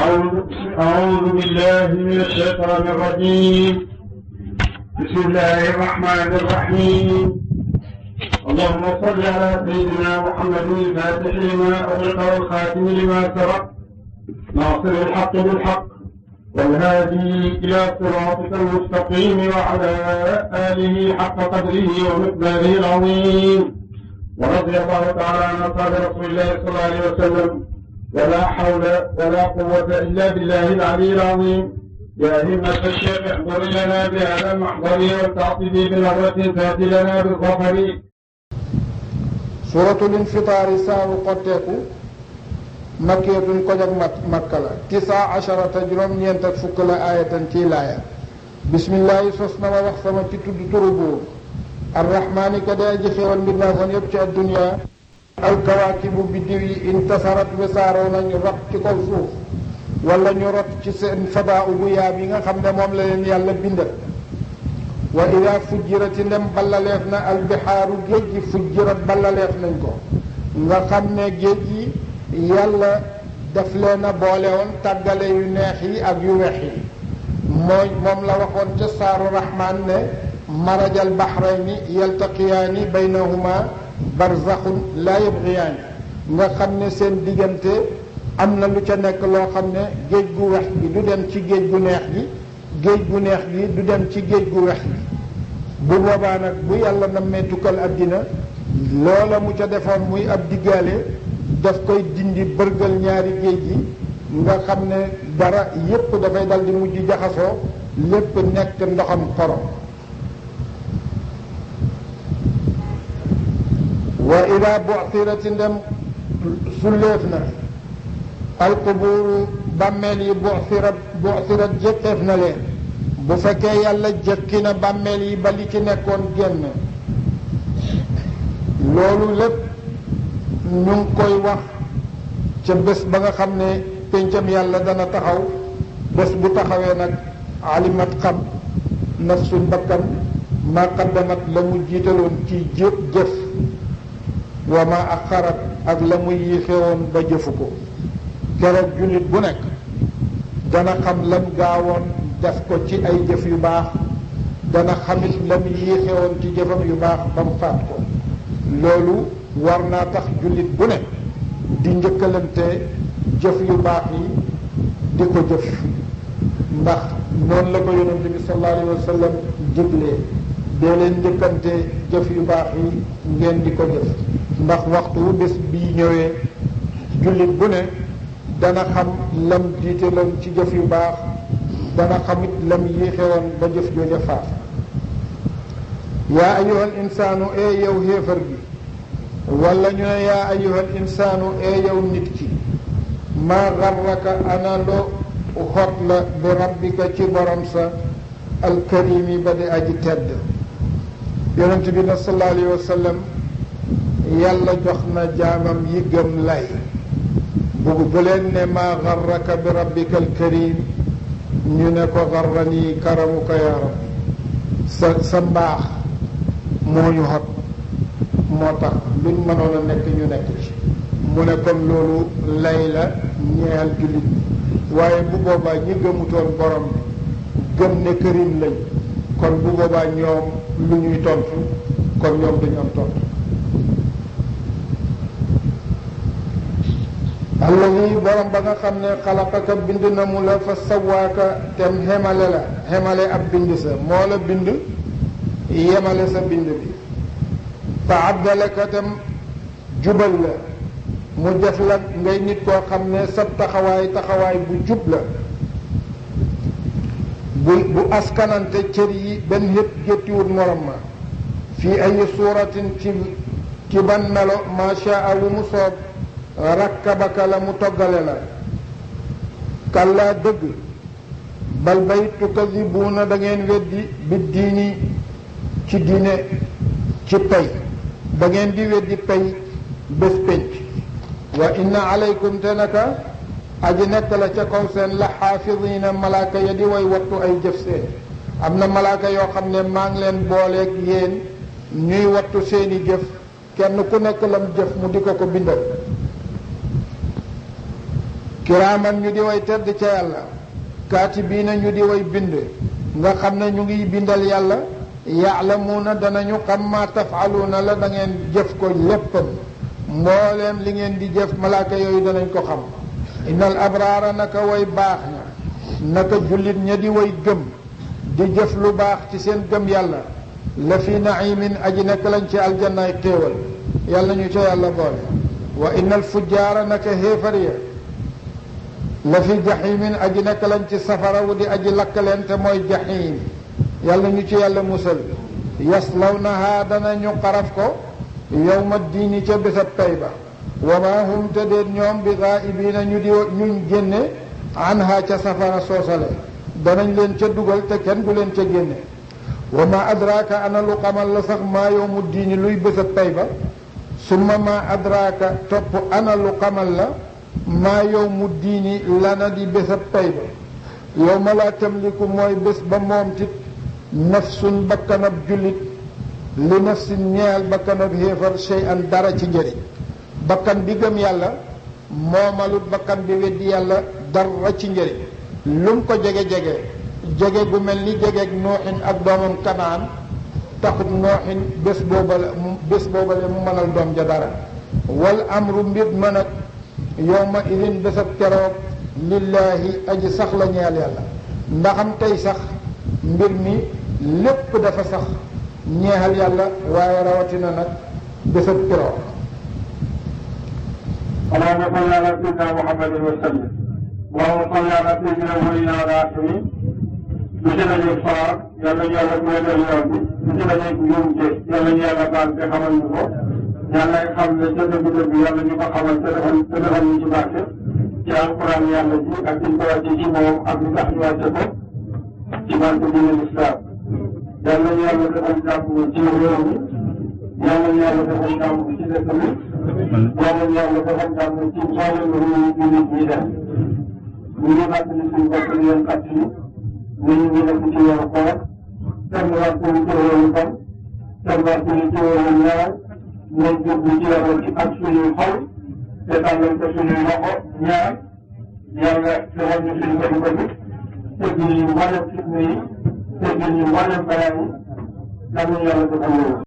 أعوذ أعوذ بالله من الشيطان الرجيم بسم الله الرحمن الرحيم اللهم صل على سيدنا محمد الفاتح لما أغلق والخاتم لما سبق ناصر الحق بالحق والهادي إلى صراطك المستقيم وعلى آله حق قدره ومقداره العظيم ورضي الله تعالى عن أصحاب رسول الله صلى الله عليه وسلم ولا حول ولا قوة إلا بالله العلي العظيم يا همة الشيخ احضر لنا بهذا المحضر والتعطيب بنظرة تأتي لنا بالظفر suratul infitaari saaru xotteeku makkiyatun ko jag mat makka la tisa asharata juróom-ñeent ak fukk la aayatan ciy laaya bismillaahi sos na ma wax sama ci tudd turu buur arrahmaani ka day aji xéewal mbir naa foon yépp ci addunya alkawaakibu biddiw yi intasarat wesaaroo nañu rot ci kaw suuf wala ñu rot ci seen fadaa bu yaab yi nga xam ne moom la leen yàlla bindal wa ida fujjirati ndem ballaleef na albixaaru géej gi fujjirat ballaleef nañ ko nga xam ne géej gi yàlla daf leen a boole woon tàggale yu neex yi ak yu weex yi mooy moom la waxoon ca saaru rahmaan ne marajal baxrayni yaltaqiyaani baynahuma barzaxun laa yabgiyaani nga xam ne seen diggante am na lu ca nekk loo xam ne géej gu weex gi du dem ci géej gu neex gi géej gu neex gi du dem ci géej gu wex gi bu boobaa nag bu yàlla nammee tukkal àddina loola mu ca defoon muy ab diggaale daf koy dindi bërgal ñaari géej gi nga xam ne dara yépp dafay dal di mujj jaxasoo lépp nekk ndoxam xorom wa ida bu'thirati ndem sulleef na alqubuuru bàmmeel yi bu'thirat bu'thirat jëkkeef na leen bu fekkee yàlla jëkki na bàmmeel yi ba li ci nekkoon génn loolu lépp ñu ngi koy wax ca bés ba nga xam ne péncam yàlla dana taxaw bés bu taxawee nag alimat xam nafsun bakkan ma qaddamat la mu jiitaloon ci jëf jëf wa ma axarat ak la mu yiixewoon ba jëfu ko keroog jullit bu nekk dana xam lam gaawoon def ko ci ay jëf yu baax dana xamit lam yéexewoon ci jëfam yu baax ba mu faat ko loolu war naa tax jullit bu ne di njëkkalante jëf yu baax yi di ko jëf ndax noonu la ko yonente bi sallallahu alayhi wa sallam diglee dee leen njëkkante jëf yu baax yi ngeen di ko jëf ndax waxtu wu bés bii ñëwee jullit bu ne dana xam lam jiitaloon ci jëf yu baax dana xamit lam yéexewoon ba jëf jooja faat yaa ayyuhal insaanu ee yow xéefar bi wala ñu ne yaa ayyuhal insaanu ee yow nit ki maa garraka ana loo xot la bi rabbika ci borom sa alkarimi ba di aji tedd yonent bi na sallallahu alayhi wa sallam yàlla jox na jaamam yi gëm lay bugg bu leen ne maa garraka bi rabbika alkarim ñu ne ko garrani karamuka yaa rabbi sa sa mbaax moo ñu xot moo tax luñ mënoon a nekk ñu nekk ci mu ne kon loolu lay la ñeel jullit waaye bu boobaa ñi gëmutoon borom bi gëm ne kërim lañ kon bu boobaa ñoom lu ñuy tontu kon ñoom duñu am tontu alladi borom ba nga xam ne xalaqaka bind na mu la fa sawaaka tem xemale la xemale ab bind sa moo la bind yemale sa bind bi fa abdalaka tem jubal la mu def la ngay nit koo xam ne sa taxawaay taxawaay bu jub la bu bu askanante cër yi benn yëpp géttiwut morom ma fii ay suuratin ci ci ban melo macha wu mu soob rakkabaka la mu toggale la kàllaa dëgg bal bay tukadibuuna da ngeen weddi bi diini ci diine ci pay da ngeen di weddi pay bés pénc wa inna alaykum te naka aji nekk la ca kaw seen la xaafidina malaaka ya di way wattu ay jëf seen am na malaaka yoo xam ne maa ngi leen booleeg yéen ñuy wattu seeni jëf kenn ku nekk lam jëf mu di ko ko bindal kiraaman ñu di way tedd ca yàlla kaatibiina ñu di way bind nga xam ne ñu ngi bindal yàlla yaalamuuna danañu xam ma tafaluuna la da ngeen jëf ko léppam mbooleem li ngeen di jëf malaaka yooyu danañ ko xam innal abraara naka way baax ña naka jullit ña di way gëm di jëf lu baax ci seen gëm yàlla la fi naimin aji nekk lañ ci aljannaay xéewal yàlla ñu ca yàlla boole wa innal fujjaara naka xéefar ya la fi jaximin aji nekk lañ ci safara wu di aji lakkaleen te mooy jaxim yàlla ñu ci yàlla musal yaslawnaha danañu xaraf ko yowma diini ca bésab pay ba wa ma hum te déet ñoom bi gaa'ibiina ñu di ñuñ génne anha ca safara soosale danañ leen ca dugal te kenn du leen ca génne wa ma adraaka ana lu xamal la sax maa yowmu diini luy bésab pay ba summa ma adraaka topp ana lu xamal la maa yowmu diini lana di bésab pay ba yow ma laa tamliku mooy bés ba moom tit nafsun bakkanab jullit li nafsin ñeel bakkanab xéefar shay an dara ci njëriñ bakkan bi gëm yàlla moomalut bakkan bi weddi yàlla dara ci njëriñ lum ko jege-jege jege gu mel ni jegeeg nooxin ak doomam kanaan taxut nooxin bés booba la mu bés booba la mu mënal doom ja dara wal amru mbir ma nag yowma idin bésab keroog lillaahi aji sax la ñeel yàlla ndaxam tey sax mbir mi lépp dafa sax ñeexal yàlla waaye rawatina nag bésab keroog اللهم صل على سيدنا محمد وسلم اللهم صل على سيدنا ولينا الآخرين monsieur nañu faar yàlla ñu yàlla moytal yoon bi monsieur nañu njuumte yàlla ñu yàlla baal te xamal ñu ko yàlla xam ne ca dëgg dëgg yàlla ñu ko xamal te defal te defal ñu ci barke ci alquran yàlla ji ak ci ko wàcce ci moom ak li tax ñu wàcce ko ci barke bi ne lislaam yàlla ñu yàlla defal jàmm ci réew mi yàlla ñu yàlla defal jàmm ci dëkk bi yàlla ñu yàlla defal jàmm ci mboolem réew yi nit ñi def ñu ngi fàttali suñu bopp di leen fàttali ñu ngi nekk ci yoonu koor kenn waxtu ci yoonu fan kenn waxtu ci yoonu ñaar nañ jublu ci yoonu ci ak suñuy xol te tàllal ko suñuy loxo ñaar yàlla defal ñu suñu bëri bëri teggi ñu mboolem fitna yi teggi ñu mboolem balaa yi yàlla defal loolu